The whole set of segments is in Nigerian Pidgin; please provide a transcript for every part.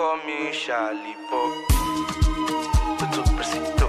call me Charlie Pop. Puto presito.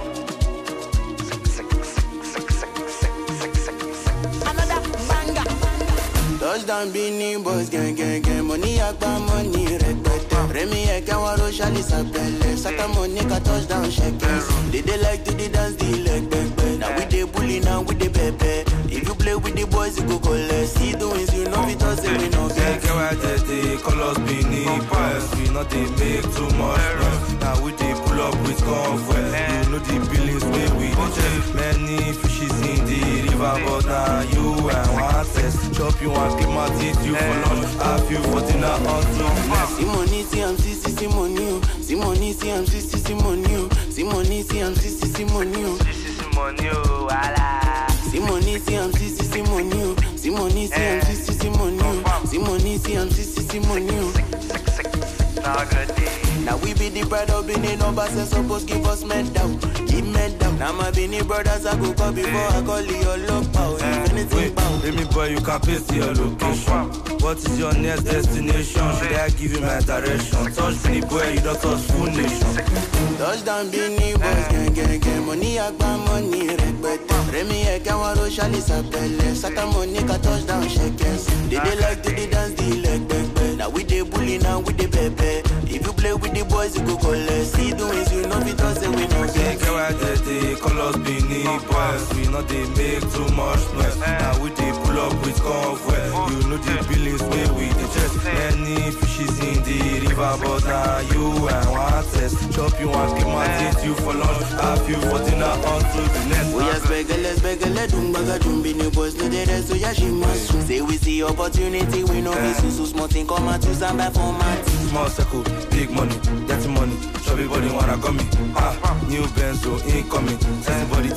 Another banger. Touchdown Beanie Boys gang gang gang Money agba money rẹpẹtẹ Rẹmi ẹ̀kẹ́ wọn ro ṣálí sàpẹlẹ Sátọ́mọ̀ ní ká touchdown ṣẹkẹs They dey like to dey dance the leg pẹpẹ Na we dey bully now we dey pẹpẹ If you play with the boys you go collect See the wins you know fit talk say we no Get get get why they dey call us Beanie Boys. We not dey make too much noise. Now we dey pull up with convoy. You know the billings wey we dey chase. Many fishes in the river, but now you and one test. Chop you and keep my teeth you for lunch. Have you for dinner until next. See money see am see see see money o See money see am see see see money o See money see am see see see money o This is money, oh, wala. See money see am see see see money o See money see am see see see money o See money see am see see see money o Now good day. Now we be the pride of Benin numbers and suppose give us medal, give medal. Now my Benin brothers I go call before I call your love power. If anything Wait, bow. let me boy, you can paste your location. What is your next destination? Should I give you my direction? Touch me, boy, you don't touch full nation. Touchdown Benin boys gang gang gang. Money agba money rẹpẹtẹ. Rẹmi ẹ̀kẹ́ wọn ro ṣálí sàpẹlẹ. Sátọ́mọ̀ ní ká touchdown ṣẹkẹs. They dey like to dey dance the leg pẹpẹ. Now we dey bully now we dey pẹpẹ. If you play with the boys you go collect. See the wins you know fit talk say we no They get. get why they dey call us Beanie Boys. We not dey make too much noise. Now we dey pull up with convoy. You know the billings wey we dey chase. Many fishes in the river, but now you and one test. Chop you and keep my teeth you for lunch. Have you for dinner until the next. Oya spẹgẹlẹ spẹgẹlẹ dùn gbàgà dùn bí ni boys no dey rest oya ṣe máa sùn. Say we see opportunity we no fit sùn so small thing come out to stand by for my team. Small circle, big money, dirty money. Everybody wanna come me. Ah, new Benzo incoming. Everybody